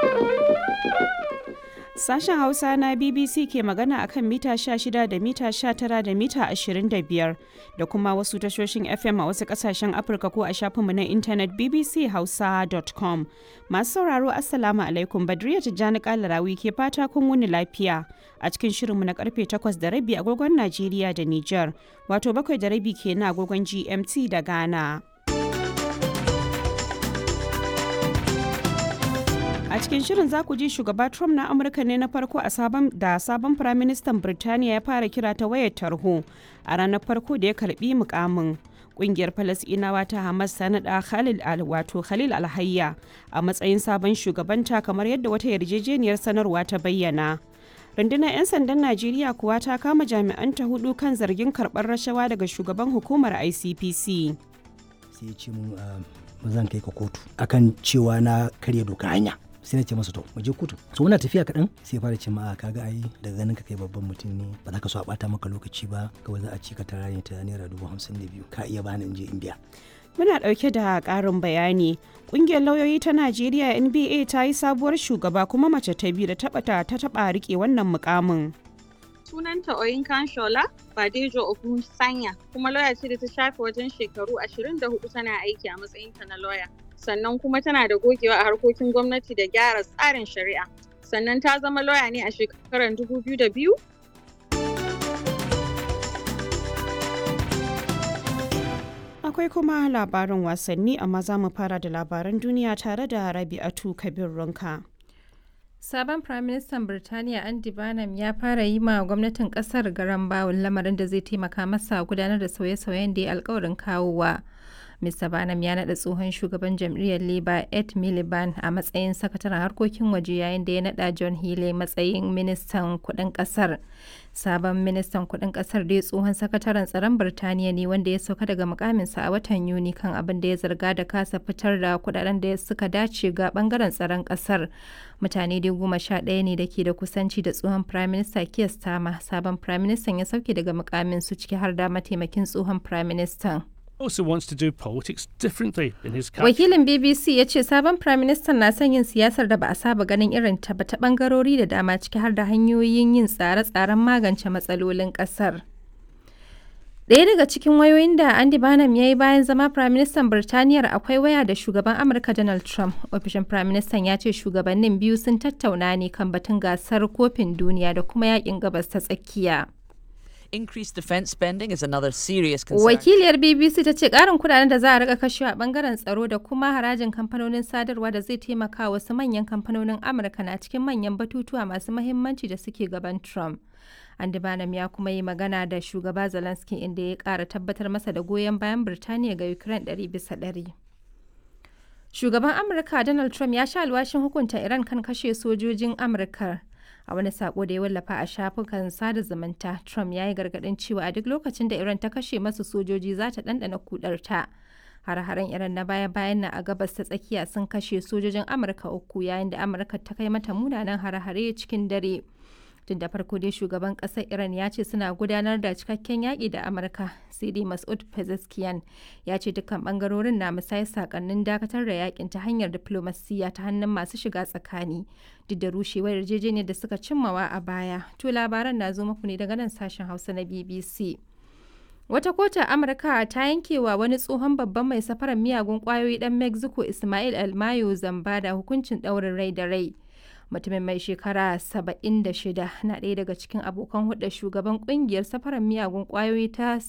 Sashen Hausa na BBC ke magana akan mita 16 da mita 19 da mita 25 da kuma wasu tashoshin FM a wasu kasashen Afirka ko a shafinmu na intanet bbchausa.com. Masu sauraro Assalamu alaikum Badriya Tijjani Kalarawi ke fata kun wuni lafiya a cikin shirinmu na karfe 8 da rabi agogon Najeriya da Nijar, wato bakwai da rabi kenan agogon GMT da Ghana. A cikin shirin za ku ji shugaba Trump na Amurka ne na farko a sabon da sabon firaministan Birtaniya ya fara kira ta wayar tarho a ranar farko da ya karbi mukamin. Kungiyar Falasɗinawa ta Hamas ta naɗa Khalil al wato Khalil Alhayya a matsayin sabon shugabanta kamar yadda wata yarjejeniyar sanarwa ta bayyana. rundunar 'yan sandan najeriya kuwa ta kama jami'anta hudu kan zargin karɓar rashawa daga shugaban hukumar icpc sai ya ce mun ba zan kai ka kotu akan cewa na karya doka hanya sai na ce masa to mu je kotu so muna tafiya kaɗan sai fara ce ma kaga ai daga ganin ka kai babban mutum ne ba za ka so a bata maka lokaci ba kawai za a ci ka tara ne ta naira dubu hamsin da biyu ka iya bani in je in biya muna ɗauke da ƙarin bayani ƙungiyar lauyoyi ta najeriya nba ta yi sabuwar shugaba kuma mace ta biyu da taɓa ta taɓa riƙe wannan mukamin sunanta Oyinkan Shola Badejo Ogun Sanya kuma lauya ce da ta shafe wajen shekaru 24 tana aiki a matsayinta na lauya. Sannan kuma tana da gogewa a harkokin gwamnati da gyara tsarin shari'a. Sannan ta zama lauya ne a shekarar 2002 Akwai kuma labarin wasanni amma za mu fara da labaran duniya tare da Rabi'atu Kabir Runka. Sabon Firaministan Birtaniya Andy Barnum ya fara yi ma gwamnatin kasar garan bawul lamarin da zai taimaka masa gudanar da sauye-sauyen da ya alkawarin kawowa. Mr. Barnum ya naɗa tsohon shugaban jam'iyyar Labour Ed Miliband a matsayin sakataren harkokin waje yayin da ya naɗa John Healey matsayin ministan kuɗin ƙasar. Sabon ministan kuɗin ƙasar dai tsohon sakataren tsaron Birtaniya ne wanda ya sauka daga mukaminsa a watan Yuni kan abin da ya zarga da kasa fitar da kuɗaɗen da suka dace ga ɓangaren tsaron ƙasar. Mutane dai goma sha ɗaya ne da ke da kusanci da tsohon Prime Minister Keir Starmer. Sabon Prime Minister ya sauke daga mukaminsu ciki har da mataimakin tsohon Prime Minister. also wants to do politics differently in his country. Wakilin BBC ya ce sabon Firaministan na son yin siyasar da ba a saba ganin irin ta ba ta bangarori da dama ciki har da hanyoyin yin tsare-tsaren magance matsalolin kasar. Ɗaya daga cikin wayoyin da Andy Barnum ya yi bayan zama Firaministan Birtaniyar akwai waya da shugaban Amurka Donald Trump. Ofishin Firaministan ya ce shugabannin biyu sun tattauna ne kan batun gasar kofin duniya da kuma yakin gabas ta tsakiya. increased defense spending is another serious concern. Wakiliyar BBC ta ce ƙarin kudaden da za a rika kashewa a bangaren tsaro da kuma harajin kamfanonin sadarwa da zai taimaka wasu manyan kamfanonin Amurka na cikin manyan batutuwa masu mahimmanci da suke gaban Trump. Andy Barnum ya kuma yi magana da shugaba Zelensky inda ya ƙara tabbatar masa da goyon bayan Birtaniya ga Ukraine ɗari bisa ɗari. Shugaban Amurka Donald Trump ya sha alwashin hukunta Iran kan kashe sojojin Amurka. a wani sako da ya wallafa a shafukan sada zumunta trump ya yi gargadin cewa a duk lokacin da iran ta kashe masu sojoji za ta ɗanɗana kudarta har-haren iran na baya-bayan na a gabas ta tsakiya sun kashe sojojin amurka uku yayin da amurka ta kai mata munanan hare-hare cikin dare tun da farko dai shugaban ƙasar iran ya ce suna gudanar da cikakken yaƙi da amurka sai dai masud pezeshkian ya ce dukkan bangarorin na musayar sakannin dakatar da yakin ta hanyar diplomasiya ta hannun masu shiga tsakani duk da rushewar yarjejeniyar da suka cimmawa a baya to labaran na zo muku ne daga nan sashen hausa na bbc Wata kotun Amurka ta yankewa wani tsohon babban mai safarar miyagun kwayoyi dan Mexico Ismail Almayo zamba da hukuncin ɗaurin rai da rai. mutumin mai shekara 76 na ɗaya daga cikin abokan hulɗar shugaban kungiyar safarar miyagun ƙwayoyi ta